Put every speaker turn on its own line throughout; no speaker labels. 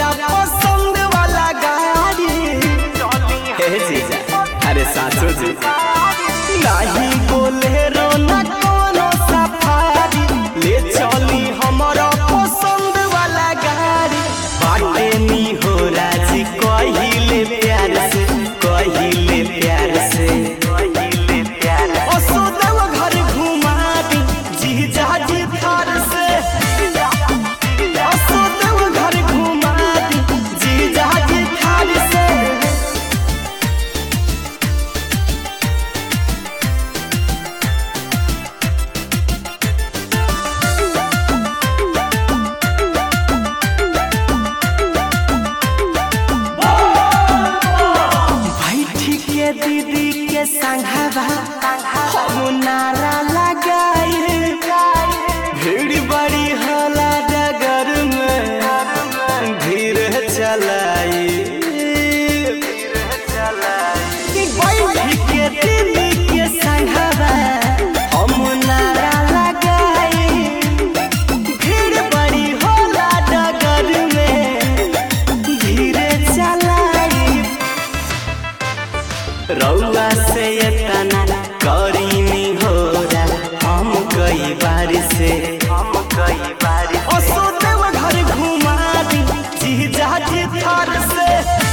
हमारा पसंद वाला गाड़ी हे जीजा अरे सासू जी नाही बोलेरो ना कोनो सफारी ले चली हमारा पसंद वाला गाड़ी बाटे नी हो राजी कहिले प्यार से कहिले प्यार से कहिले प्यार ओ सोदव घर घुमा दी जीजा जी थार से ओ सोदव घर घुमा दी जीजा जी थार से बैठी के दीदी के संघवा हम नारा लगाए भीड़ बड़ी होला डगर में धीरे चलाई बैठी के दीदी के संघवा हम नारा लगाए भीड़ बड़ी होला डगर में धीरे चलाई रौआ से इतना करीनी हो हम कई बार से हम कई बार ओ सोदेव घर घुमा दी जीजा जी थार से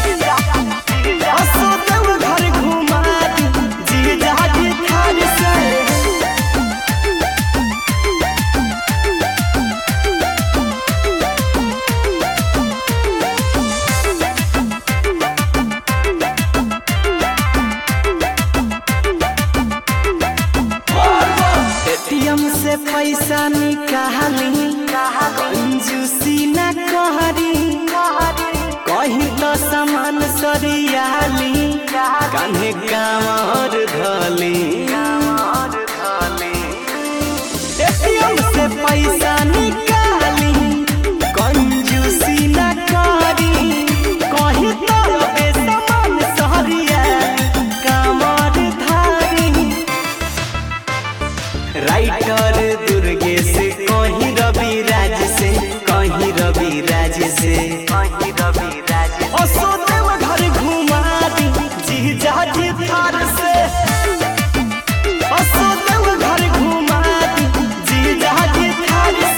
ओ सोदेव घर घुमा दी जीजा जी थार से एटीएम से पैसा निकाली कंजूसी न कहरी कहीं तो सामान सरियाली कान्हे कामर धली एटीएम से पैसा निकाली कंजूसी न करी कहीं तो बे सामान सरियाली कामर धारी राइटर दुर्गेश कहीं रवि राज से कहीं रवि राज से कहीं रवि